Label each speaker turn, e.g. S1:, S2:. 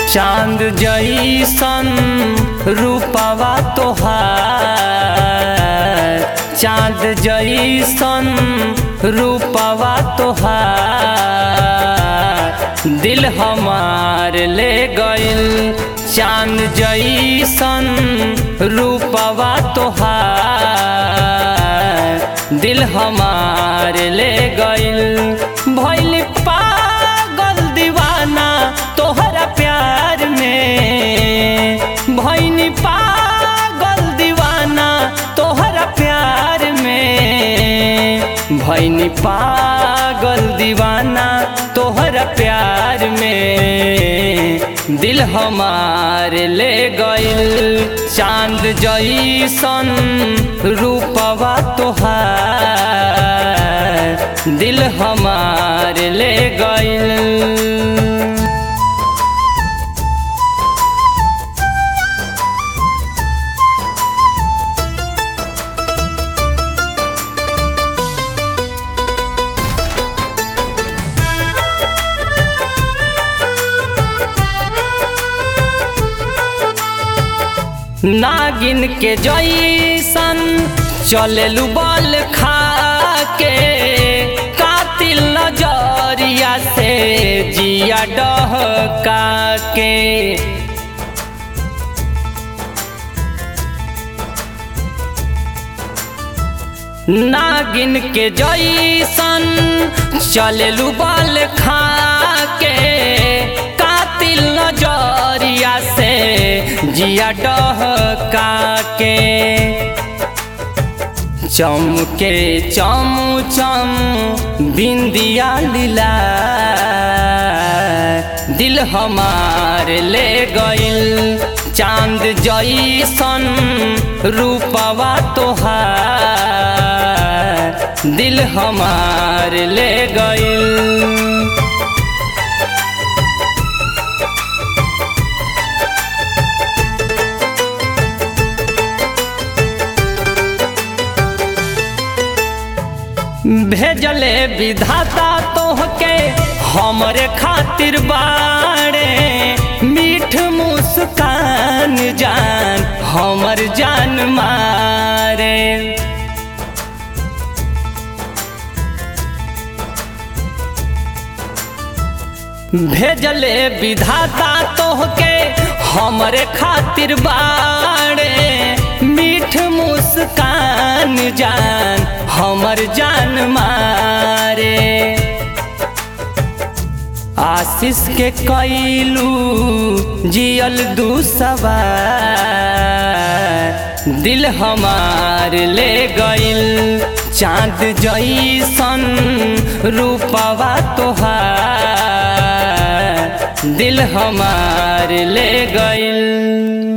S1: चांद जैसन रूपवा तोहार चांद जैसन रूपवा तोहार दिल हमार ले गइल चांद जैसन रूपवा तोहार दिल हमार ले गइल भइल पागल दीवाना तोहरा प्यार में भइनी पागल दीवाना तोहरा प्यार में भइनी पागल दीवाना तोहरा प्यार में दिल हमार ले गइल चांद जैसन रूपवा तोहार दिल हमार ले गइल नागिन के जैसन चलेलू बल खा के कातिल नजरिया से जिया डहका के नागिन के जैसन चलेलू बल खा के कातिल नजरिया से जिया डहका के चमके चम चम बिंदिया लीला दिल हमार ले गइल चांद जैसन रूपवा तोहार दिल हमार ले गइल भेजले विधाता तोहके हमरे खातिर बाड़े मीठ मुस्कान जान हमर जान मारे भेजले विधाता तोहके हमरे खातिर बाड़े मीठ मुस्कान जान हमर जान मारे आशीष के कैलू जियल दू सवार दिल हमार ले गइल चांद जैसन रूपवा तोहार दिल हमार ले गइल